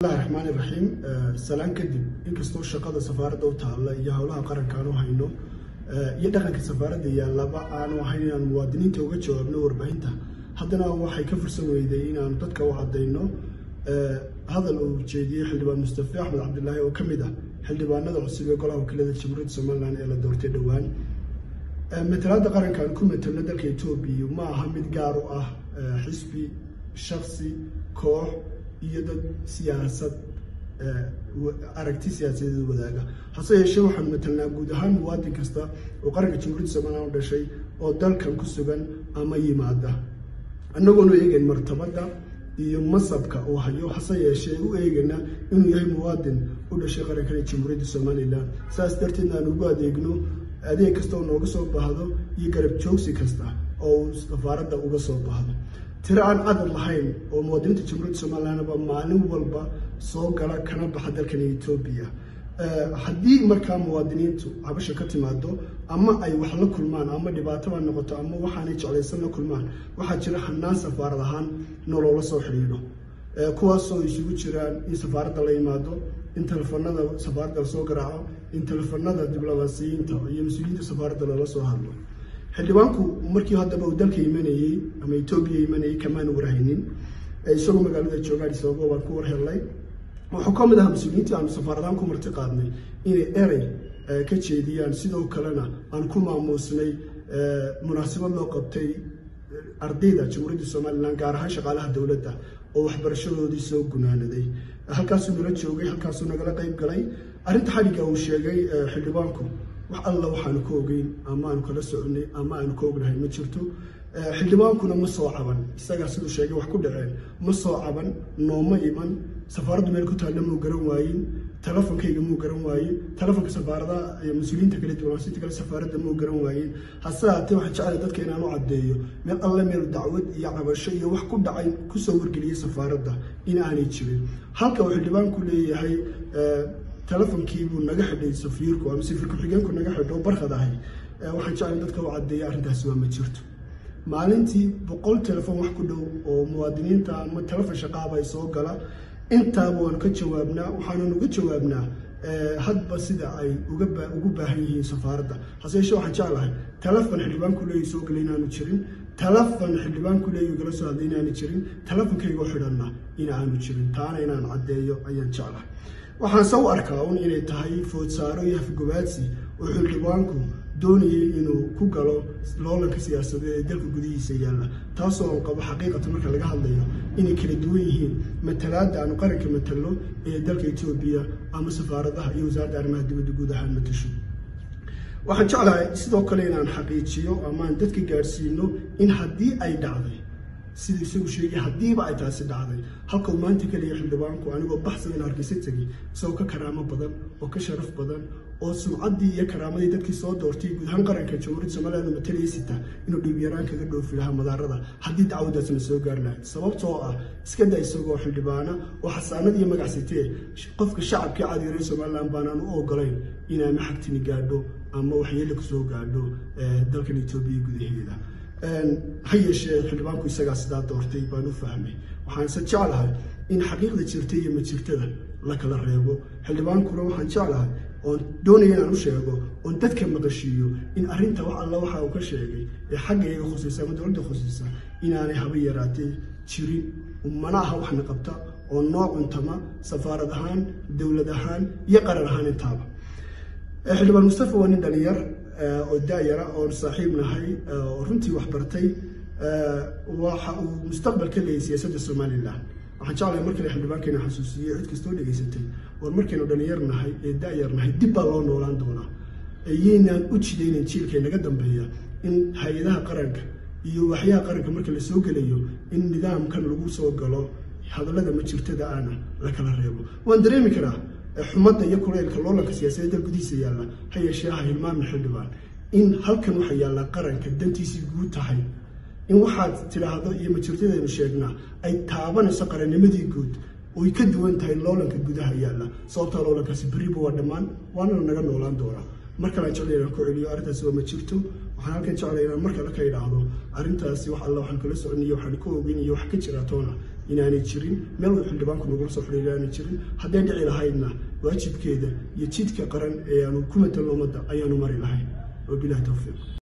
bismillahi raxmaan iraxiim salaan kadib inkastoo shaqada safaaradda u taalla iyo howlaha qaranka aanu hayno iyo dhaqanka safaaradda yaallaba aanu ahayn inaan muwaadiniinta uga jawaabno warbaahinta haddana waxay ka fursan weyday inaanu dadka u caddayno hadal uu jeediyey xildhibaan mustafe axmed cabdilaahi oo ka mid ah xildhibaanada cusub ee golaha wakiilada jamhuuriyadda somalilan ee la doortay dhowaan matalaadda qaranka aan ku matelno dalka etoobiya ma aha mid gaar u ah xisbi shaksi koox iyo dad siyaasad aragti siyaasadeed wadaaga hase yeeshee waxaanu matelnaa guud ahaan muwaadin kasta oo qaranka jamhuuriyadda somalilan u dhashay oo dalkan ku sugan ama yimaada annagoonu eegayn martabadda iyo masabka uu hayo hase yeeshee u eegayna inuu yahay muwaadin u dhashay qarankan ee jamhuuriyadda somalilan saas darteed aan ugu adeegno adeeg kasta oo nooga soo baahdo iyo garab joogsi kasta oo uu safaaradda uga soo baahdo tiro aan cadad lahayn oo muwaadiniinta jamhuuriyadda somalilanba maalin walba soo gala kana baxa dalkan etoobiya haddii markaa muwaadiniintu cabasha ka timaado ama ay wax la kulmaan ama dhibaatoba noqoto ama waxaanay jeclaysan la kulmaan waxaa jira hanaan safaarad ahaan nolola soo xidhiidho kuwaasoo isugu jiraan in safaaradda la yimaado in telefoonada safaaradda lasoo garaaco in telefoonada diblomaasiyiinta iyo mas-uuliyiinta safaaradda lala soo hadlo xildhibaanku markii haddaba uu dalka imanayey ama etoobiya imanayey kamaanu warhaynin isagoo magaalada jooga adis ababa baan ku warhelnay wuxuu ka mid ahaa mas-uuliyiintii aanu safaaradahaan ku marti qaadnay inay erey ka jeediyaan sidoo kalena aan ku maamuusnay munaasabad loo qabtay ardayda jamhuuriyadda somalilan gaar ahaan shaqaalaha dowladda oo waxbarashadoodii soo gunaanaday halkaasuu nala joogay halkaasuu nagala qayb galay arrinta xadhigga uu sheegay xildhibaanku wax alla waxaanu ka ogeyn ama aanu kala soconay ama aanu ka ognahay ma jirto xildhibaankuna ma soo caban isagaa siduu sheegay wax ku dhaceen ma soo caban nooma iman safaaraddu meel ku taalla muu garan waayin telefonkayga muu garan waayin telefonka safaaradaha mas-uuliyiinta kale diblomaasiyinta kale safaaradda muu garan waayin hase haatee waxaan jeclay dadka inaan u caddeeyo meel alle meel dacwad iyo cabasho iyo wax ku dhacay kusoo wargeliyey safaaradda in aanay jirin halka uu xildhibaanku leeyahay telefonkiibuu naga xidhay safiirku ama safiir ku-xigeenku naga xidho barkad ahay waxaan jeclay dadka u caddeeya arrintaasi waa ma jirto maalintii boqol telefon wax ku dhow oo muwaadiniinta ama telefon shaqaaba ay soo gala intaaba waanu ka jawaabnaa waxaanan uga jawaabnaa hadba sida ay ugu baahan yihiin safaaradda hase yeeshee waxaan jeclahay telefon xildhibaanku leeyi soo gala inaanu jirin telefon xildhibaanku leeyi gala soo hadlay inaanu jirin telefonkaygoo xidhanna inaanu jirin taana inaan caddeeyo ayaan jeclahay waxaan se u arkaa un inay tahay foodsaaro iyo hafgobaadsi oo xildhibaanku doonayay inuu ku galo loolanka siyaasadeed ee dalka gudihiisa yaalla taasoo aan qabo xaqiiqatan marka laga hadlayo inay kala duwan yihiin matalaadda aanu qaranka matalno ee dalka etoobiya ama safaaradaha iyo wasaaradda arrimaha dibadda guud ahaan matasho waxaan jeclahay sidoo kale inaan xaqiijiyo ama aan dadka gaadhsiino in haddii ay dhacday siduu isagu sheegay haddiiba ay taasi dhacday halkau maanta keliya xildhibaanku anigoo baxsan in hargeysa tegay isagoo ka karaamo badan oo ka sharaf badan oo sumcaddii iyo karaamadii dadkii soo doortay guud ahaan qaranka jamhuuriyadda somaliland uu matalaya sita inuu dhiibyaraan kaga dhoofi lahaa madaarada haddii dacwadaasna soo gaari lahayd sababtoo ah iska da isagoo xildhibaana oo xasaanad iyo magac sitee qofka shacabkii caadiga reer somaliland baanaan u ogolayn inaama xagtini gaadho ama waxyeelo kusoo gaadho dalkan etoobiya gudaheeda ha yeeshee xildhibaanku isagaa sidaa doortay baan u fahmay waxaanse jeclahay in xaqiiqda jirta iyo majirtada la kala reebo xildhibaankuna waxaan jeclahay oon doonaya inaan u sheego oon dadka maqashiiyo in arrinta wax alla waxa uu ka sheegay ee xaggayga khusaysa ama dowladda khusaysa inaanay haba yaraatee jirin mana aha waxna qabta oo noo cuntama safaarad ahaan dowlad ahaan iyo qaran ahaan intaaba xildhibaan mustafa waa nin dhalinyar oo daayara oon saaxiib nahay oo runtii wax bartay waxa uu mustaqbal ka leeyay siyaasadda somalilan waxaan jeclahay mar kale xildhibaankeena xasuusiyo cid kastoo dhegaysatay war markaynu dhalinyar nahay ee daayar nahay dib baa loo noolaan doonaa iyaynaan u jidaynan jiilka naga dambeeya in hay-adaha qaranka iyo waxyaha qaranka marka la soo gelayo in nidaamkan lagu soo galo hadallada majirtada aana la kala reebo waan dareemi karaa xumadda iyo kuleylka loolanka siyaasadeed dal gudihiisa yaalla ha yeeshee ha hilmaamin xildhibaan in halkan waxa yaallaa qaranka dantiisii guud tahay in waxaad tidhaahdo iyo majirtadaynu sheegnaa ay taabanayso qarannimadii guud oy ka duwan tahay loolanka gudaha yaalla sababtaa loolankaasi berriba waa dhammaan waanana naga noolaan doonaa mar kalean jeclay inaan ku celiyo arrintaasi waa ma jirto waxaan halkan jeclay inaan mar kale ka idhaahdo arrintaasi wax alla waxaan kala soconiyo waxaan ka ogeyn iyo wax ka jira toona inaanay jirin meel wada xildhibaanku nagula soo xidhiir inaanay jirin hadday dhici lahaydna waajibkeeda iyo jidka qaran ee aanu ku matalno ummadda ayaanu mari lahayn wabilahi towfiiq